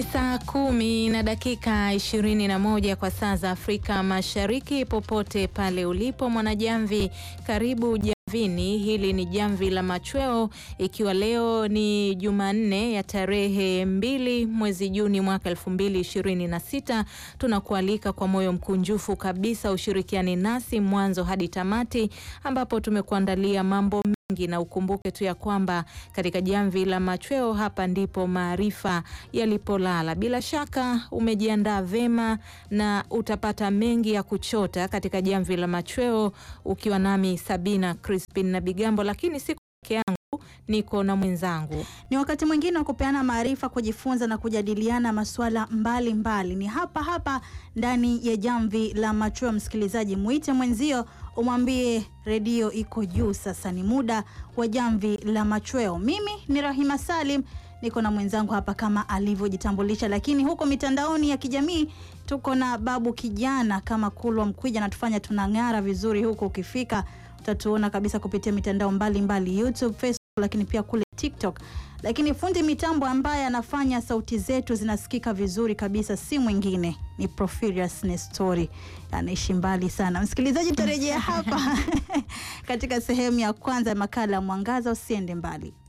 Saa kumi na dakika ishirini na moja kwa saa za Afrika Mashariki. Popote pale ulipo mwanajamvi, karibu jamvini. Hili ni jamvi la machweo, ikiwa leo ni Jumanne ya tarehe mbili mwezi Juni mwaka elfu mbili ishirini na sita. Tunakualika kwa moyo mkunjufu kabisa ushirikiani nasi mwanzo hadi tamati, ambapo tumekuandalia mambo na ukumbuke tu ya kwamba katika jamvi la machweo hapa ndipo maarifa yalipolala. Bila shaka umejiandaa vema na utapata mengi ya kuchota katika jamvi la machweo, ukiwa nami Sabina Crispin na Bigambo, lakini siku peke yangu niko na mwenzangu. Ni wakati mwingine wa kupeana maarifa, kujifunza na kujadiliana masuala mbalimbali mbali. Ni hapa hapa ndani ya jamvi la machweo. Msikilizaji, mwite mwenzio umwambie redio iko juu. Sasa ni muda wa jamvi la machweo. Mimi ni Rahima Salim, niko na mwenzangu hapa kama alivyojitambulisha, lakini huko mitandaoni ya kijamii tuko na babu kijana kama Kulwa Mkwija, natufanya tunang'ara vizuri huko. Ukifika utatuona kabisa kupitia mitandao mbalimbali mbali, YouTube, Facebook, lakini pia kule TikTok. Lakini fundi mitambo ambaye anafanya sauti zetu zinasikika vizuri kabisa si mwingine ni Profirius Nestori, anaishi mbali sana. Msikilizaji, tutarejea hapa katika sehemu ya kwanza ya makala ya Mwangaza. Usiende mbali.